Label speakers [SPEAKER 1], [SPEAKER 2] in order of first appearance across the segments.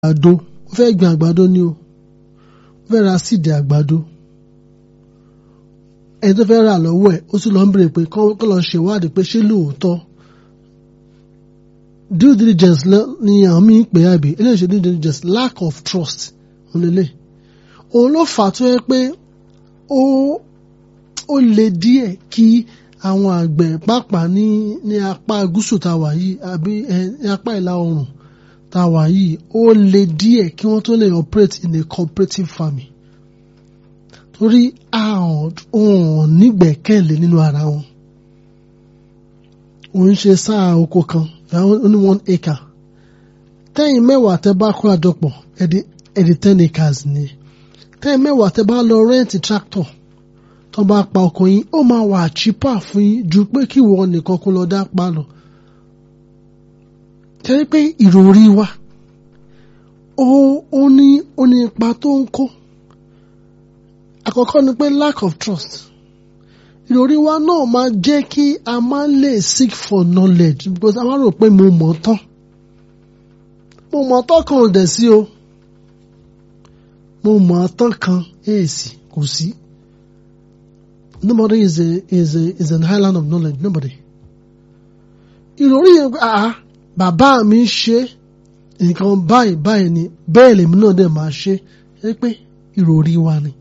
[SPEAKER 1] àgbàdo ó fẹ́ gbin àgbàdo ni o ó fẹ́ ra síìdì àgbàdo ẹni tó fẹ́ rà lọ́wọ́ ẹ̀ ó sì lọ ń bèrè pé kọ́ lọ ṣèwádìí pé ṣé lóòótọ́ due diligence ni àwọn míì pè é àbí eléyìí ṣe due diligence lack of trust onílé òun ló fà á tó yẹ pé ó ó le díẹ̀ kí àwọn àgbẹ̀ pàápàá ní ní apá gúúsù tá a wà yìí àbí ní apá ìlà oòrùn tá a wà yìí ó le díẹ̀ kí wọ́n tó lè operate in a cooperative farming torí àwọn nígbẹ̀kẹ̀lé nínú ara wọn òun ṣe sáà oko kan ó ní one acre tẹ́yìn mẹ́wàá tẹ́ bá kó àjọpọ̀ ẹ̀dí ten acres ni tẹ́yìn mẹ́wàá tẹ́ bá lọ rẹ́ǹtì tractor tó bá pa ọkọ̀ yín ó máa wà cheaper fún yín ju pé kí wọ́n nìkan kó lọ dá pa lọ. tẹ́lẹ̀ pé ìròrí wa ó ní ó ní ipa tó ń kó àkọ́kọ́ ni pé lack of trust ìròrí wa náà máa jẹ́ kí a máa lè seek for knowledge because a máa rò pé mo mọ̀ tán mo mọ̀ tán kan ò dẹ̀ sí o mo mọ̀ tán kan èèsì kò sí. Nobody is a is a is an island of knowledge. Nobody. Ìròrí yẹn ah bàbá mi ṣe nǹkan báyìí báyìí ni bẹ́ẹ̀ lèmi náà dẹ̀ máa ṣe é pé ìròrí wa ni.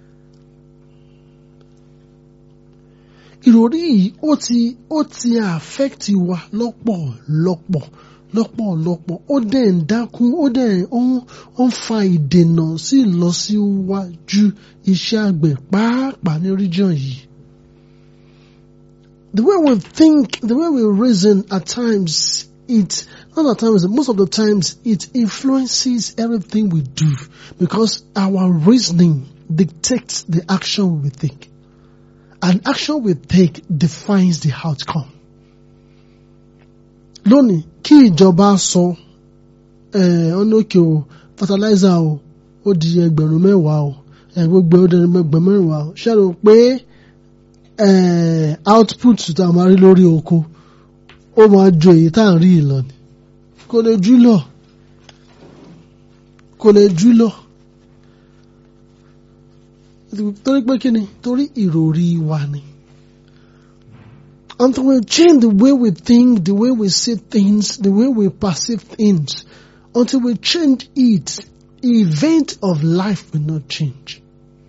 [SPEAKER 1] Ìròrí yìí ó ti ó ti affect wa lọ́pọ̀lọpọ̀ lọ́pọ̀lọpọ̀ ó dẹ̀ ń dákún ó dẹ̀ ó ń fa ìdènà sí ìlọsíwájú iṣẹ́ àgbẹ̀ pàápàá ní region yìí. The way we think, the way we reason at times, it not at times, most of the times it influences everything we do because our reasoning dictates the action we take. And action we take defines the outcome. lónìí kí ìjọba sọ ọ̀nàkè o fertilizer o ó di ẹgbẹ̀rún mẹ́wàá o gbogbo ó di ẹgbẹ̀rún mẹ́wàá o ṣe rò pé output tá a máa rí lórí oko ó máa ju èyí tá à ń rí ìlọ ni kò lè jú lọ kò lè jú lọ torí pé kí ni torí ìròrí wa ni. Until we change the way we think, the way we see things, the way we perceive things, until we change it, event of life will not change.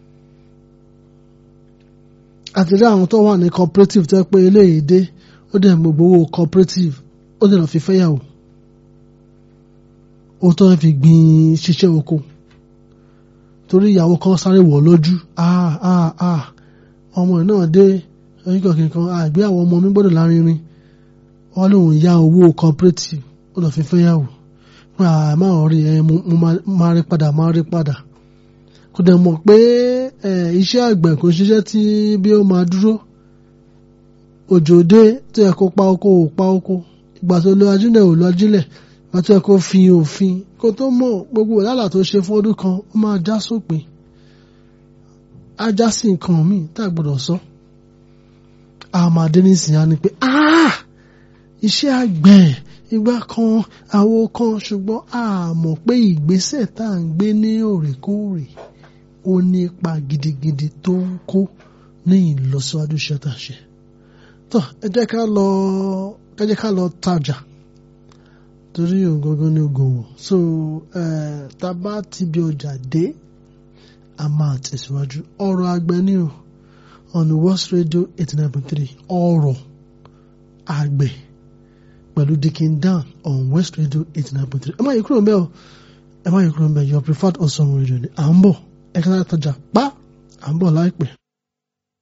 [SPEAKER 1] Àti rí àwọn tó wà ní cooperative tó pé eléyìí dé, ó dẹ̀ mọ̀ gbowó cooperative, ó dẹ̀ lọ fi fẹ́yàwó. Ó tó fi gbin ṣiṣẹ́ oko. Torí ìyàwó kan sáré wọ̀ lójú, ah ah ah, ọmọ ẹ̀ náà dé oníkan kìnkan àgbé àwọn ọmọ mi gbọ́dọ̀ lárinrin wọ́n lóun ya owó cooperative ó lọ fi fẹ́yàwó pé àmọ́ rí ẹ mo máa rí padà máa rí padà kò dẹ̀ mọ̀ pé iṣẹ́ àgbẹ̀ kò ṣiṣẹ́ tí bí ó máa dúró òjò dé tó yẹ kó pa oko ò pa oko ìgbà tó lo ajílẹ̀ ò lo ajílẹ̀ ìgbà tó yẹ kó fi òfin kó tó mọ̀ gbogbo wàhálà tó ṣe fún ọdún kan ó máa já sópin á já sí nǹkan míì tá a gbọ́dọ̀ sọ. So àmàdé nísìnyá ni pé iṣẹ́ àgbẹ̀ ìgbà kan àwo kan ṣùgbọ́n a mọ̀ pé ìgbésẹ̀ tá à ń gbé ní òrèkóòrè ó ní ipa gidigidi tó ń kó ní ìlọsíwájú iṣẹ́ tá a ṣe. tó ẹ jẹ́ ká lọ ẹ jẹ́ ká lọ tajà torí ògógún ní ògòwò so tá a bá ti bí ọjà dé a máa tẹ̀síwájú ọ̀rọ̀ àgbẹ̀ ni o on West Radio eighty nine point three ọ̀rọ̀ àgbẹ̀ pẹ̀lú Dikin Dan on West Radio eighty nine point three ẹ má yí kúrò mbẹ́ o ẹ má yí kúrò mbẹ́ your preferred awesome radio ni à ń bọ̀ ẹ kí n tajà pa à ń bọ̀ láìpẹ́.